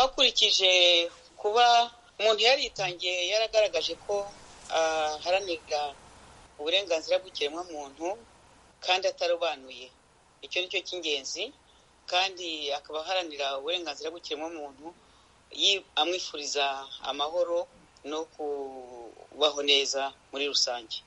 twakurikije kuba umuntu yaritangiye yaragaragaje ko aharanira uburenganzira bw'ikiremwamuntu kandi atarobanuye icyo ni cyo cy'ingenzi kandi akaba aharanira uburenganzira bw'ikiremwamuntu amwifuriza amahoro no kubaho neza muri rusange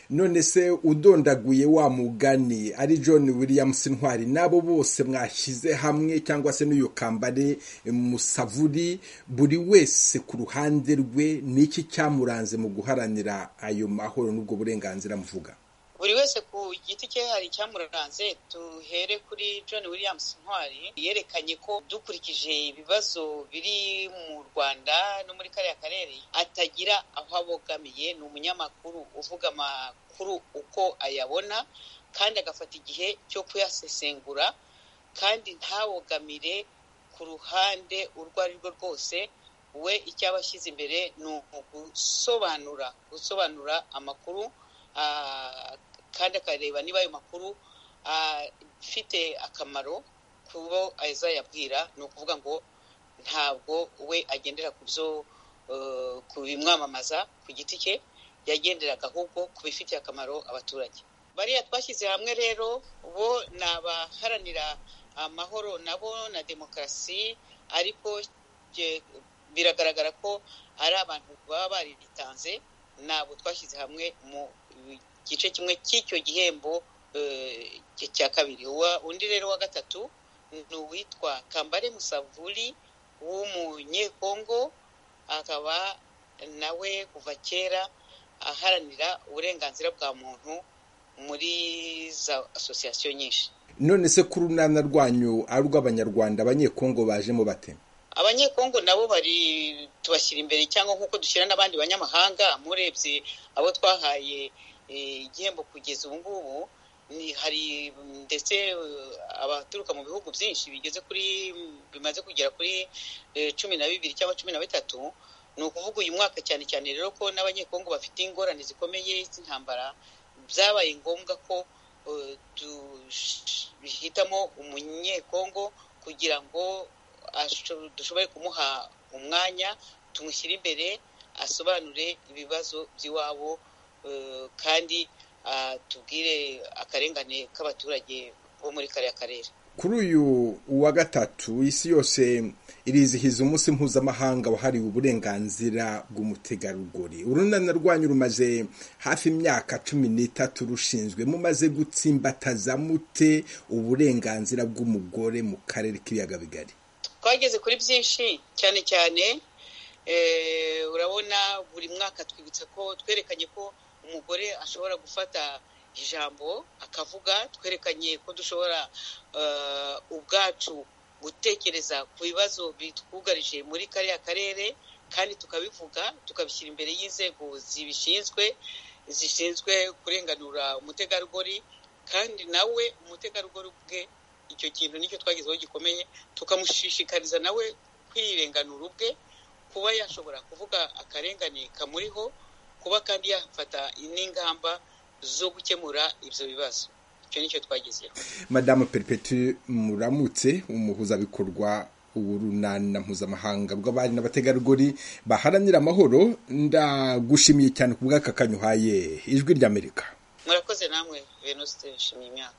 none se udondaguye wa mugani ari john williams ntwari n'abo bose mwashyize hamwe cyangwa se n'uyu kambare musavuri buri wese ku ruhande rwe n'iki cyamuranze mu guharanira ayo mahoro n'ubwo burenganzira muvuga buri wese ku giti cye hari icyamuranze duhere kuri john williams ntwari yerekanye ko dukurikije ibibazo biri mu rwanda no muri kariya karere atagira aho abogamiye ni umunyamakuru uvuga amakuru uko ayabona kandi agafata igihe cyo kuyasesengura kandi ntabogamire ku ruhande urwo ari rwo rwose we icyo aba ashyize imbere ni ugusobanura gusobanura amakuru kandi akareba niba ayo makuru afite akamaro ku bo azayabwira ni ukuvuga ngo ntabwo we agendera ku byo ku bimwamamaza ku giti cye yagenderaga ahubwo ku bifitiye akamaro abaturage bariya twashyize hamwe rero bo ni abaharanira amahoro nabo na demokarasi ariko biragaragara ko ari abantu baba baritanze ntabwo twashyize hamwe mu gice kimwe cy'icyo gihembo cya kabiri undi rero wa gatatu ni uwitwa kambare musavuri w'umunyekongo akaba nawe kuva kera aharanira uburenganzira bwa muntu muri za asosiyasiyo nyinshi none se ku runana rwanyu ari urw'abanyarwanda abanyekongo bajemo batema abanyekongo nabo bari tubashyira imbere cyangwa nk'uko dushyira n'abandi banyamahanga murebye abo twahaye igihembo kugeza ubu ngubu hari ndetse abaturuka mu bihugu byinshi bigeze kuri bimaze kugera kuri cumi na bibiri cyangwa cumi na bitatu ni ukuvuga uyu mwaka cyane cyane rero ko n'abanyekongo bafite ingorane zikomeye z'intambara byabaye ngombwa ko duhitamo umunyekongo kugira ngo dushobore kumuha umwanya tumushyire imbere asobanure ibibazo by'iwabo kandi tubwire akarengane k'abaturage bo muri kariya karere kuri uyu wa gatatu isi yose irizihiza umunsi mpuzamahanga wahariwe uburenganzira bw'umutegarugori urunana rwanyu rumaze hafi imyaka cumi n'itatu rushinzwe mumaze gutsimbataza mute uburenganzira bw'umugore mu karere k'ibiyaga bigari twageze kuri byinshi cyane cyane urabona buri mwaka twibutsa ko twerekanye ko umugore ashobora gufata ijambo akavuga twerekanye ko dushobora ubwacu gutekereza ku bibazo bitwugarije muri kariya karere kandi tukabivuga tukabishyira imbere y'inzego zibishinzwe zishinzwe kurenganura umutegarugori kandi nawe umutegarugori ubwe icyo kintu nicyo twagezeho gikomeye tukamushishikariza nawe kwirenganura ubwe kuba yashobora kuvuga akarengane kamuriho kuba kandi yafata n'ingamba zo gukemura ibyo bibazo icyo nicyo twagezeho madamu peripeti muramutse umuhuzabikorwa urunana mpuzamahanga bw'abari n'abategarugori baharanira amahoro ndagushimiye cyane ku bw'aka kanyuhaye ijwi ry'amerika murakoze namwe venuste nshimiye imyaka